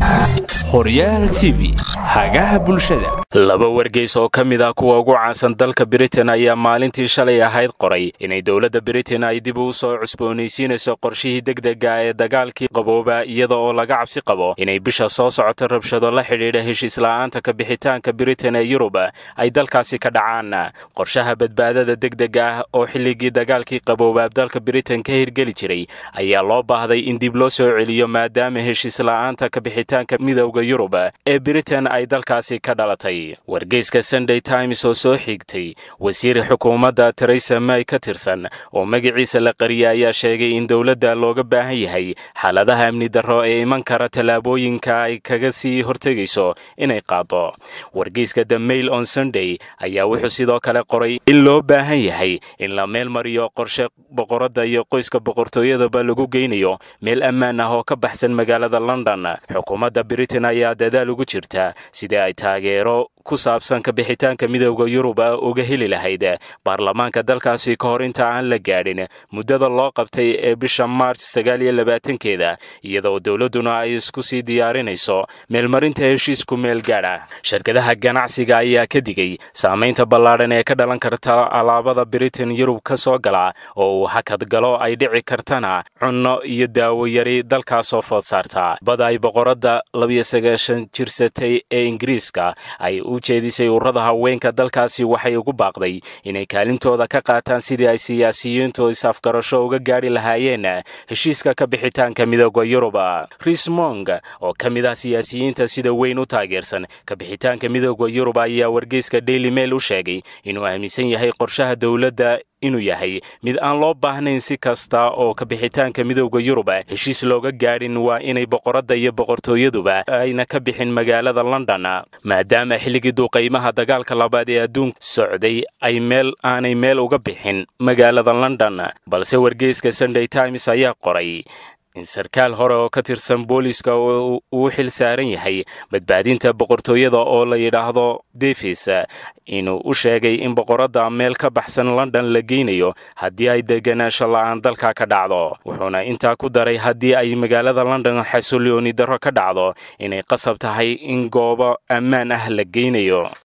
horyaal t v hagaha bulshada laba wargeys oo ka mid ah kuwa ugu caansan dalka britain ayaa maalintii shalay ahayd qoray inay dowladda britain ay dib u soo cusboonaysiinayso qorshihii degdega ee dagaalkii qabooba iyada oo laga cabsi qabo inay bisha soo socota rabshado la xidhiidha heshiisla'aanta ka bixitaanka britain ee yurub ay dalkaasi ka dhacaan qorshaha badbaadada degdega ah oo xilligii dagaalkii qaboobaab dalka britain ka hirgeli jiray ayaa loo baahday in dib loo soo celiyo maadaama heshiisla'aanta ka bixitaanka midowda yurub ee britain ay dalkaasi ka dhalatay wargeyska sunday times oo soo xigtay wasiir xukuumadda teresa may ka tirsan oo magaciisa la qariyay ayaa sheegay in dowladda looga baahan yahay xaaladaha amni darro ee iman kara tallaabooyinka ay kaga sii hortegayso inay qaado wargeyska the mail on sunday ayaa wuxuu sidoo kale qoray in loo baahan yahay in la meel mariyo qorshe boqoradda iyo qoyska boqortooyadaba lagu geynayo meel ammaan ah oo ka baxsan magaalada london xukuumadda britain ayaa dadaal ugu jirta sidii ay taageero ku saabsan ka bixitaanka midowda yuruba uga heli lahayd baarlamaanka dalkaasi ka hor inta aan la gaadhin muddada loo qabtay ee bisha maarch sagaal iyo labaatankeeda iyadoo dowladduna ay isku sii diyaarinayso meelmarinta heshiisku meel gaadha shirkadaha ganacsiga ayaa ka digay saamaynta ballaadhan ee ka dhalan karta alaabada britain yurub ka soo gala oo uu hakad galo ay dhici kartana cunno iyo daawo yari dalkaasoo food saarta bada ay boqoradda labiyo sagaashan jirsatay ee ingiriiska ay u jeedisay ururada haweenka dalkaasi waxay ugu baaqday inay kaalintooda ka qaataan sidii ay siyaasiyiintu is-afgarasho uga gaadhi lahaayeen heshiiska ka bixitaanka midooda yuruba rismong oo ka mid ah siyaasiyiinta sida weyn u taageersan ka bixitaanka midooda yurub ayaa wargeyska daily mail u sheegay inuu aaminsan yahay qorshaha dowladda inuu yahay mid aan loo baahnayn si kasta oo ka bixitaanka midowda yuruba heshiis looga gaadhin waa inay boqoradda iyo boqortooyaduba ayna ka bixin magaalada london maadaama xilligii duuqaymaha dagaalka labaad ee adduunka socday ay meel aanay meel uga bixin magaalada london balse wargeyska sunday times ayaa qoray in sarkaal hore oo ka tirsan booliiska uu xil saaran yahay badbaadinta boqortooyada oo la yidhaahdo davis inuu u sheegay in boqoradda meel ka baxsan london la geynayo haddii ay deganaansho la'aan dalka ka dhacdo wuxuuna intaa ku daray haddii ay magaalada london xasillooni darro ka dhacdo inay qasab tahay in goobo ammaan ah la geynayo